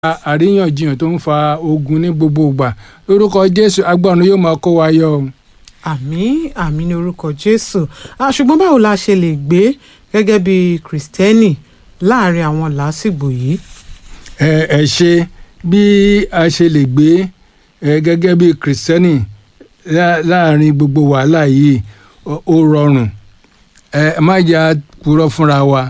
àríyànjiyàn tó ń fa ogun ní gbogbo ìgbà lórúkọ jésù agbọ́run yóò máa kó wa yọ o. àmín àmín ní orúkọ jésù Ah, ṣùgbọ́n báwo la ṣe lè gbé gẹ́gẹ́ bí kìrìsìtẹ́nì láàrin àwọn làásìgbò yìí. ẹ ẹ ṣe bí a ṣe lè gbé ẹ gẹ́gẹ́ bí kìrìsìtẹ́nì lá- láàrin gbogbo wàhálà yìí ó- ó rọrùn ẹ má jà kúrò fúnra wa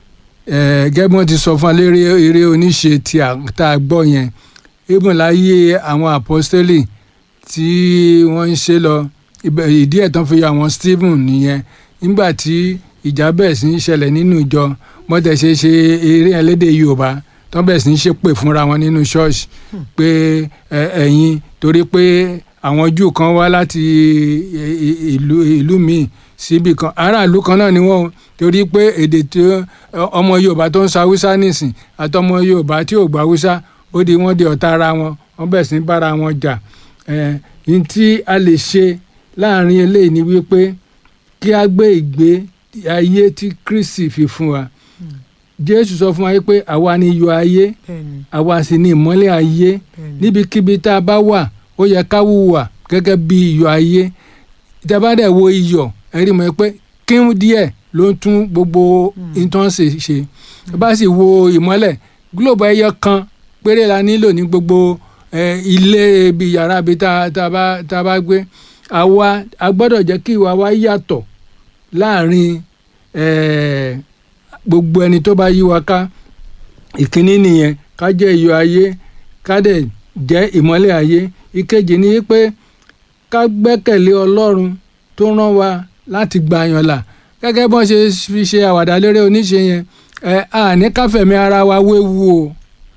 ẹ gẹ́gẹ́ bí wọ́n ti sọ fún wa lérí eré oníṣe tí a tá a gbọ́ yẹn ibùn láyé àwọn àpọ́stélì tí wọ́n ń ṣe lọ ibẹ̀- ìdí ẹ̀ tán fi yọ àwọn Stephen nìyẹn nígbà tí ìjà bẹ̀rẹ̀ sí í ṣẹlẹ̀ nínú ìjọ wọ́n tẹ̀ ṣe ṣe eré ẹlẹ́dẹ̀ Yorùbá tán bẹ̀rẹ̀ sí í ṣépè fúnra wọn nínú ṣọ́ọ̀ṣì pé ẹ, ẹ̀yin torí pé àwọn Júù kan wá láti ì- ì- ìlú ìlú míì síbi kan aráàlú kan náà ni wọ́n o, torí pé èdè tí ó- ọmọ Yorùbá tó ń sọ Haúsá nìsín àtọmọ Yorùbá tí ò gbọ́ Haúsá ó di wọ́n di ọ̀tá ara wọn wọ́n bẹ̀rẹ̀ sí í bára wọn jà ẹ̀ ní tí a lè ṣe láàrin eléyìí ni wípé kí a gbé ìgbé ayé tí Kristi fi fún wa Jésù sọ fún wa pé àwa ni iyọ̀ ayé bẹ́ẹ̀ni àwa sì ni ìmọ́lẹ̀ ayé bẹ́ẹ̀ni níbikíbi tá a bá wà ó yẹ ká hùwà gẹ́gẹ́ bí iyọ̀ ayé tí a bá dẹ̀ wo iyọ̀ ẹ rí mọ̀ pé kíún díẹ̀ ló ń tún gbogbo nǹkan ṣe ṣe tí a bá sì wo ìmọ́lẹ̀ gílòbù ẹyọ kan péré la nílò ní gbogbo eh, ilé ibi yàrá ibi tá tá a bá tá a bá gbé àwa a gbọ́dọ̀ jẹ́ kí ìwà wa yàtọ̀ láàrin eh, gbogbo ẹni tó bá yí wa ká ìkíní nìyẹn ká jẹ́ iyọ̀ ayé ká dẹ̀ jẹ́ ìmọ́lẹ̀ ayé ìkejì ni pé ká gbẹ́kẹ̀lé ọlọ́run tó rán wa láti gbàyàn là gẹ́gẹ́ bọ́n ṣe fi ṣe àwàdà léré oníṣe yẹn ẹ àní káfẹ̀mí ara wa wéwu o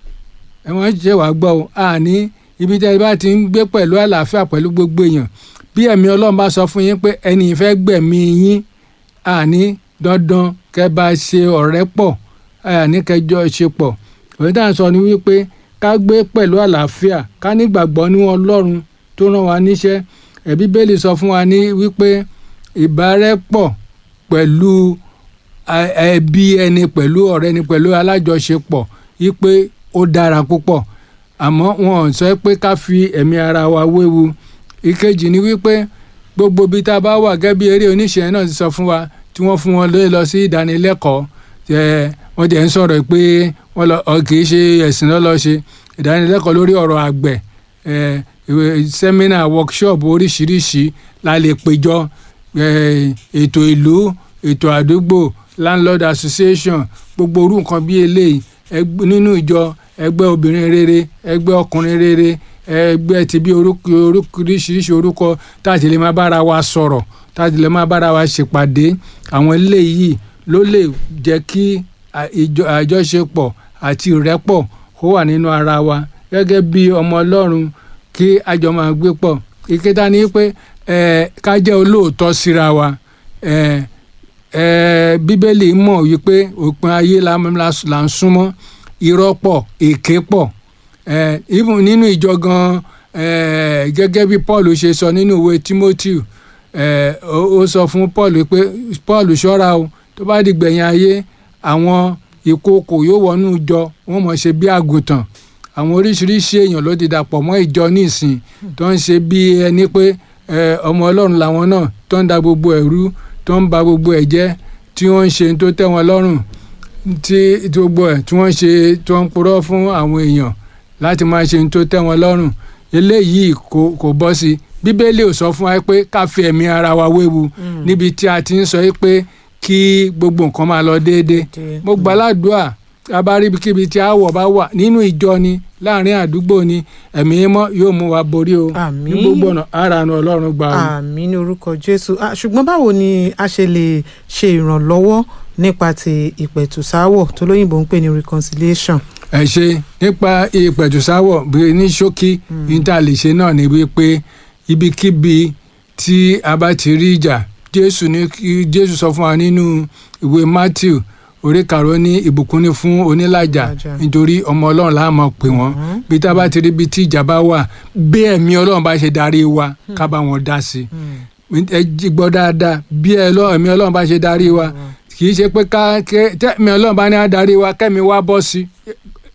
ẹ wọ́n ṣe wàá gbọ́ o àní ibi tẹ́ ẹ bá ti ń gbé pẹ̀lú àlàáfíà pẹ̀lú gbogbo èèyàn bí ẹ̀mí ọlọ́run bá sọ fún yín pé ẹni ìfẹ́ gbẹ̀mí yín àní dandan kẹ́ bá ṣe ọ̀rẹ́ pọ̀ àní kẹjọ ṣe pọ̀ òun tá à ń sọ ni wípé ká gbé pẹ̀lú àlàáfíà ká nígbàgbọ́ ní ọlọ́run tó rán wa níṣẹ́ ẹ̀ bíbélì sọ fún wa ní wípé ìbárẹ́pọ̀ pẹ̀lú a- ẹbí ẹni pẹ̀lú ọ̀rẹ́ ẹni pẹ̀lú alájọṣepọ̀ wípé ó dára púpọ̀ àmọ́ wọn ò sọ pé ká fi ẹ̀mí ara wa wéwu ìkejì ni wípé gbogbo ibi tá a bá wà gẹ́gẹ́ bí eré oníṣẹ́ náà ti sọ fún wa tí wọ́n fún wọn lé lọ sí ìdánilẹ́kọ̀ọ́ ẹ wọ́n jẹ́ ń sọ̀rọ̀ pé wọ́n lọ ọ kì í ṣe ẹ̀sìn lọ́ lọ ṣe ìdánilẹ́kọ̀ọ́ lórí ọ̀rọ̀ àgbẹ̀ ẹ ìwé sẹ́mínà workshop oríṣiríṣi la lè péjọ ẹ ètò ìlú ètò àdúgbò landlord association gbogbo orú nǹkan bí eléyìí ẹgbẹ́- nínú ìjọ ẹgbẹ́ obìnrin rere ẹgbẹ́ ọkùnrin rere ẹgbẹ́ ti bí orúkọ orúkọ oríṣiríṣi orúkọ táàtì lè máa bára wa sọ̀rọ̀ táàtì lè máa bára wa ṣèpàdé àwọn eléyìí ló lè jẹ́ kí à- ìjọ- àjọṣepọ̀ àti ìrẹ́pọ̀ kó wà nínú ara wa gẹ́gẹ́ bí ọmọ ọlọ́run kí a jọ máa gbé pọ̀ ìkẹta ni pé ẹ ká jẹ́ olóòótọ́ síra wa ẹ ẹ bíbélì mọ̀ wípé òpin ayé la la là ń súnmọ́ irọ́ pọ̀ èké pọ̀ ẹ even nínú ìjọ gan ẹ gẹ́gẹ́ bí Paul ṣe sọ nínú ìwé Timothy ẹ ó ó sọ fún Paul pé Paul ṣọ́ra o tó bá di gbẹ̀yìn ayé àwọn ìkookò yóò wọnú ìjọ wọ́n mọ̀ ṣe bí àgùntàn àwọn oríṣiríṣi èèyàn ló ti dàpọ̀ mọ́ ìjọ nísìn tó ń ṣe bí ẹni pé ẹ, ọmọ ọlọ́run làwọn náà tó ń da gbogbo ẹ̀rú tó ń ba gbogbo ẹ̀ jẹ́ tí wọ́n ń ṣe tó tẹ́ wọn lọ́rùn tí tí gbogbo ẹ̀ tí wọ́n ń ṣe tó ń purọ́ fún àwọn èèyàn láti máa ṣe tó tẹ́ wọn lọ́rùn eléyìí kò kò bọ́ sí i bíbélì ò sọ fún wa pé ká fi ẹ̀mí ara wa wéwu níbi tí a ti ń sọ pé kí gbogbo nǹkan máa lọ déédéé mo gbàládùá abáribikíbi tí àwọ̀ bá wà nínú ìjọ ni láàrin àdúgbò ni ẹ̀mí mọ́ yóò mú wa borí o Àmín. ní gbogbo ọ̀nà ara nu ọlọ́run gbà o. àmín ní orúkọ jésù Ah, ṣùgbọ́n báwo ni a ṣe lè ṣe ìrànlọ́wọ́ nípa ti ìpẹ̀tùsáwọ̀ tó lóyìnbó ń pè ní reconciliation. ẹ ṣe nípa ìpẹ̀tùsáwọ̀ bí ní ṣókí ní tá a lè ṣe náà ni wípé ibikíbi tí a bá ti rí ìjà jésù ní kí- jésù sọ fún wa nínú ìwé matthew orí karùn-ún ní ìbùkún ní fún onílàjà Làjà. nítorí ọmọ ọlọ́run la máa pè wọ́n bí tá a bá ti rí ibi tí ìjà bá wà bí ẹ̀mí ọlọ́run bá ṣe darí wa ká bá wọn dá sí i ẹ jí gbọ́ dáadáa bí ẹ lọ ẹ̀mí ọlọ́run bá ṣe darí wa kì í ṣe pé ká kẹ́- tẹ́mi ọlọ́run bá ní á darí wa kẹ́mi wá bọ́ sí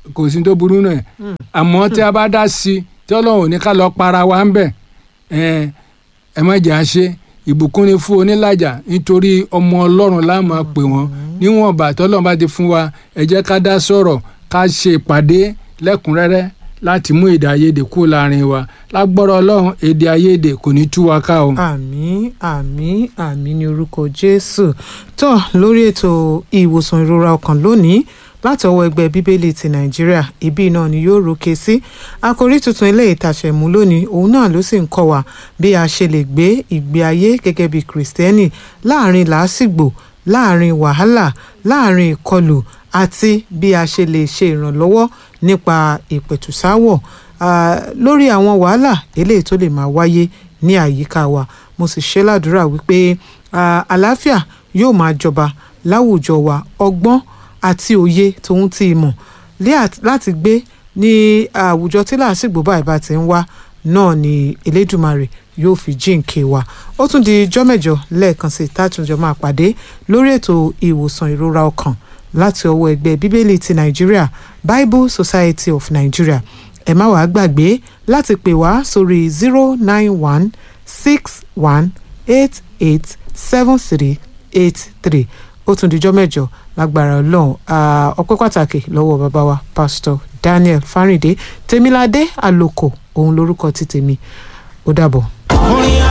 kò sí tó burú náà àmọ́ tí a bá dá sí i tí ọlọ́run ò ní ká lọ para wa ń bẹ̀ ẹ ẹ má jà á ṣe ìbùkún ni fún onílàjà nítorí ọmọ ọlọ́run la máa pè wọ́n níwọ̀n bá tọ́lọ́run bá ti fún wa ẹ jẹ́ ká dá sọ̀rọ̀ ká ṣe ìpàdé lẹ́kùnrẹ́rẹ́ láti mú èdè àìyedè kúrò láàrin wa lágbọ́rọ̀ ọlọ́run èdè àìyedè kò ní tú wa ká o. àmín àmín àmín ní orúkọ jésù tó lórí ètò ìwòsàn ìrora ọkàn lónìí láti ọwọ́ ẹgbẹ́ bíbélì ti nàìjíríà ibi náà ni yóò rókè sí àkòrí tuntun ilé ìtàṣẹ̀mú lónìí òun náà ló sì ń kọ́ wa bí a ṣe lè gbé ìgbé ayé gẹ́gẹ́ bí kìrìsìtẹ́nì láàrin làásìgbò láàrin wàhálà láàrin ìkọlù àti bí a ṣe lè ṣe ìrànlọ́wọ́ nípa ìpẹ̀tùsáwọ̀ ah, lórí àwọn wàhálà eléyìí tó lè máa wáyé ní àyíká wa mo sì ṣe ládùúrà wípé ah, àlàáfíà yóò máa jọba láwùjọ wa ọgbọ́n àti òye tòun ti ìmọ̀ lé àt- láti gbé ní àwùjọ tí làásìgbò báyìí bá ti ń wá náà ni elédùmarè yóò fi jíǹkí wa ó tún di ijọ́ mẹ́jọ lẹ́ẹ̀kan sí tátúnjọ máa pàdé lórí ètò ìwòsàn ìrora ọkàn láti ọwọ́ ẹgbẹ́ bíbélì ti nàìjíríà bible society of nigeria ẹ má wàá gbàgbé láti pè wá sórí zero nine one six one eight eight seven three eight three ó tún dijọ́ mẹ́jọ lágbára ọlọ́run Ah, ọpẹ́ pàtàkì lọ́wọ́ bàbá wa pastor daniel fáríndé tèmiládé àlòkò òun lórúkọ ti tèmi ó dàbọ̀.